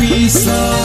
Piece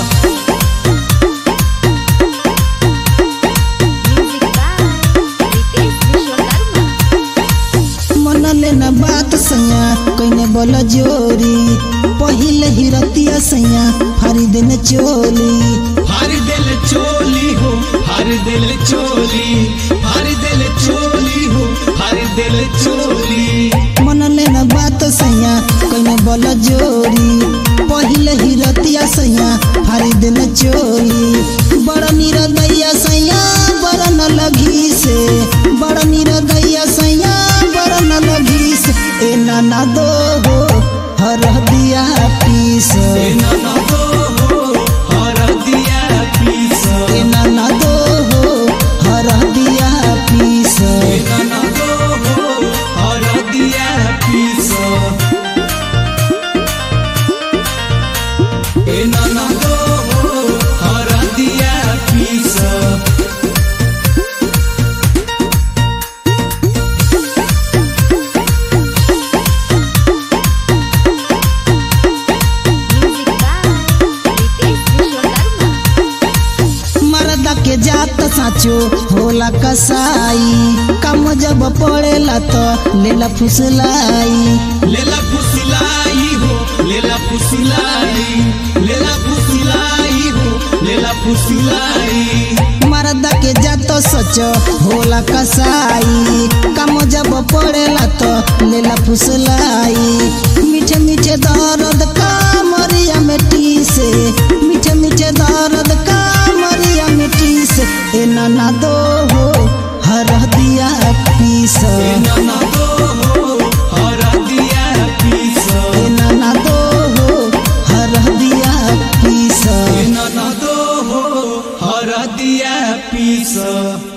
Music by Ritesh Vishwakarma. मन लेना बात सैया कइने बोल जोरी पहिले ही रतिया सैया फारी देने चोली हर दिल चोली हो हर दिल चोली हर दिल चोली हो हर दिल चोली मन लेना बात सैया कइने बोल जोरी पहिले ही रतिया सैया फारी देने चोली बड़ निरदैया सैया बड़ न लगी से बड़ निरदैया सैया बड़ न लगी से ए नाना दो हो हर दिया पीस ए नाना दो हो हर दिया पीस ए नाना दो हो हर दिया पीस ए नाना दो हो हर दिया पीस ए नाना दो हो हर दिया पीस Music by Ritesh Vishwakarma. मर्दा के जात साचो होला कसाई कम जब पड़ेला तो लेला फुसलाई लेला फुसलाई हो लेला फुसलाई लेला फुसलाई हो लेला फुसलाई मर्दा के जात सच होला कसाई कम जब पड़ेला तो लेला फुसलाई मीठे मीठे दर्द का मरिया मिट्टी से मीठे मीठे दर्द का मरिया मिट्टी से ए नाना दो हो हर दिया पीस ए नाना दो हो हर दिया पीस ए नाना दो हो हर दिया पीस ए नाना दो हो हर दिया पीस